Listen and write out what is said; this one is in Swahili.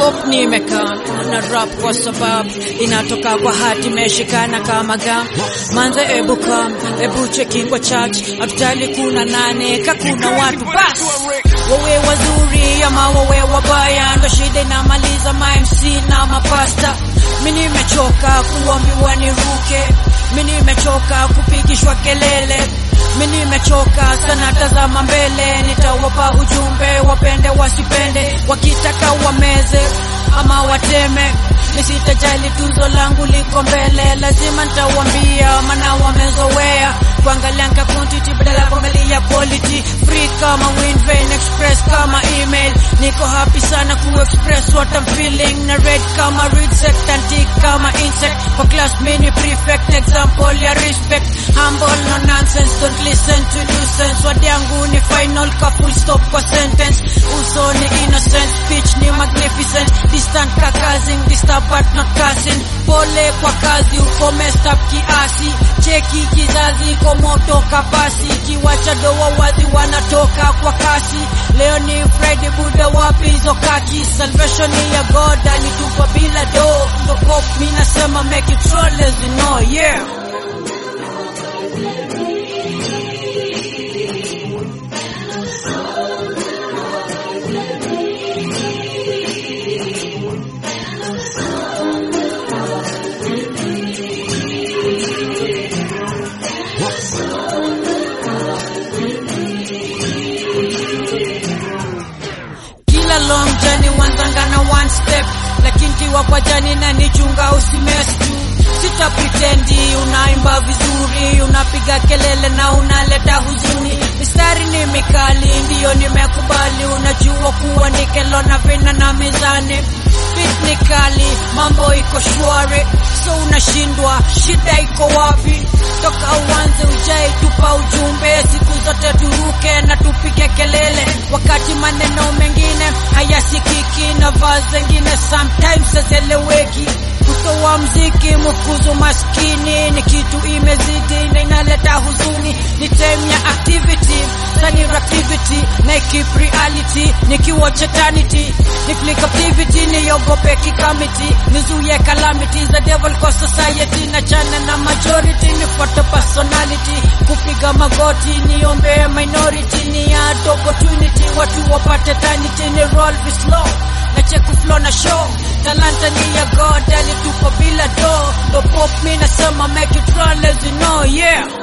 pop nimekaa na rap kwa sababu inatoka kwa hati imeshikana kama gam manze ebu kam ebu cheki kwa church hatutali kuna nane ka kuna watu bas wawe wazuri ama wawe wabaya ndo shida inamaliza ma MC na mapasta mi nimechoka kuambiwa niruke mi nimechoka kupigishwa kelele mi nimechoka sana, tazama mbele, nitawapa ujumbe, wapende wasipende, wakitaka wameze ama wateme, nisitajali tunzo langu liko mbele, lazima nitawambia, maana wamezoea kuangalianga quantity badala ya kuangalia quality. Free kama Winvein, express kama email, niko happy sana ku express what I'm feeling, na red kama read set, antique kama insect, for class mini prefect, example ya respect, humble no nonsense, don't listen to nuisance, word yangu ni final ka full stop kwa sentence, uso ni innocent, speech ni magnificent, distant ka cousin, disturb but not cussing, pole kwa kazi, uko messed up kiasi, cheki kizazi iko moto kapasi, kiwacha doa wazi wanatoka kwa kasi, leo ni Friday, buda wapi hizo kaki, salvation ni ya God alitupa bila do, ndo pop mi nasema make it roll as you know, yeah. kila long journey wanzanga na one step, lakini kiwa kwa jani na nichunga usimes tu. Sita pretendi unaimba vizuri, unapiga kelele na unaleta huzuni. Mistari ni mikali, ndiyo nimekubali. Unajua kuwa ni kelo na vina na mizani Beat ni kali, mambo iko shwari, so unashindwa shida iko wapi? Toka uanze ujai, tupa ujumbe, siku zote turuke na tupige kelele, wakati maneno mengine hayasikiki na vaa zengine sometimes hazieleweki. Kutoa mziki mfukuzo maskini ni kitu imezidi na inaleta huzuni, ni time ya activity sani activity na keep reality nikiwa eternity ni flick activity niogope kikamiti nizuie calamity za devil kwa society na chana na majority nifuate personality kupiga magoti niombe minority ni add opportunity watu wapate eternity ni roll be slow na check flow na show talanta ni ya God alitupa bila do ndo pop mi nasema make it roll as you know yeah